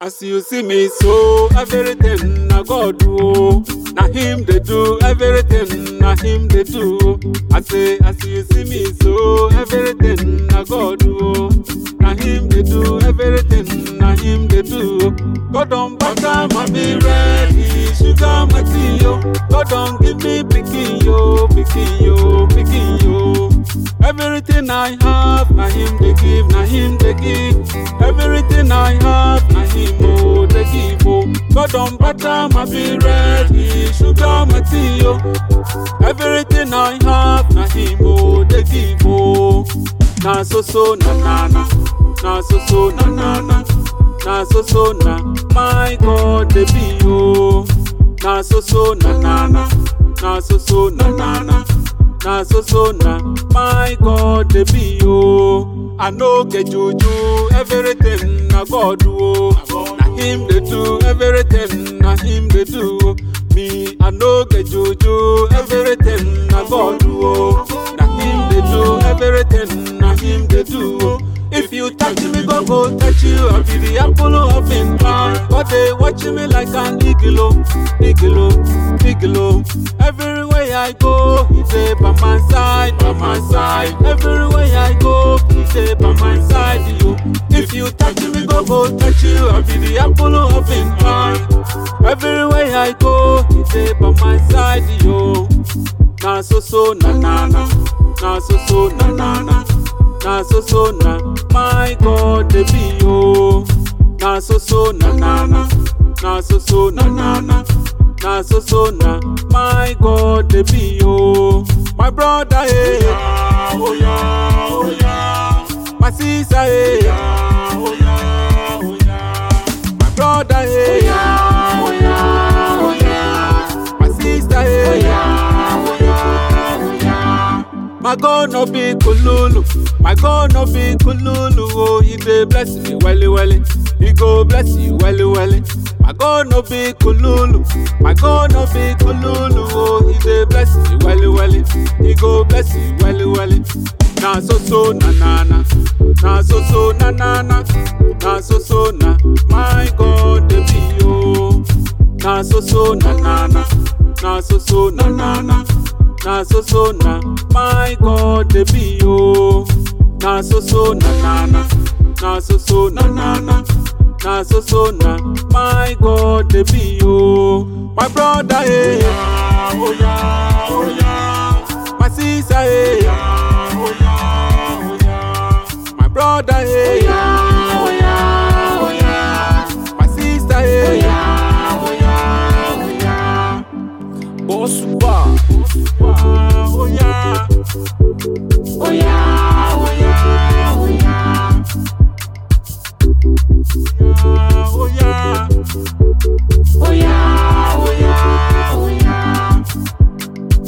As you see me so, everything na God do. Na him dey do everything, na him dey do. I say, as you see me so, everything na God do. Na him dey do everything, na him dey do. God don butter my be ready, sugar my tea yo. God don give me pikin yo, pikin yo, pikin yo. Everything I have, na him dey give, na him dey give. Everything I have, na him oh dey give oh. God don butter my be ready, sugar my tea yo. Everything I have, na him oh dey give oh. Na so so na na na, na so so na na na, na so so na. My God dey be oh. Na so so na na na, na so so na na na. na so so na my god dey be o i no get juju everything na god do o na him dey do everything na him dey do o me i no get juju everything na god do o na him dey do everything na him dey do o. If you touch me, go go touch you. I be the apple of his eye. But they watch me like an eagle, eagle, eagle. Everywhere I go, he dey by my side, by my side. Everywhere I go, he dey by my side. You, if you touch me, go go touch you. I be the apple of his eye. Everywhere I go, he dey by my side. You, na so so na na na, na so so na na na. na so so na my god dey be o na so so na na na na so so na na na na so so na my god dey be o my brother eh yeah, oh yeah, oh yeah. my sister eh yeah, oh yeah, oh yeah. my brother eh yeah, oh yeah, oh yeah. my sister eh oh yeah, oh yeah, oh yeah. my god no be kululu. My God no be kululu, oh, he dey bless me welly welly. He go bless you welly welly. My God no be kululu, my God no be kululu, oh, he dey bless me welly welly. He go bless you welly welly. Na so so na na na, na so so na na na, na so so na. My God dey be oh, na so so na na na, na so so na na na. na so so na my god dey be o na so so na na na na so so na na na na so so na my god dey be o my brother eh yeah, oh yeah, oh yeah. my sister eh yeah, oh yeah, oh yeah. my brother eh yeah, oh yeah, oh yeah. my sister eh oh yeah, oh yeah, oh yeah. Boss Bar. Oh yeah, Oh yeah, oh yeah, oh yeah. oh yeah. Oh yeah, oh yeah, oh yeah.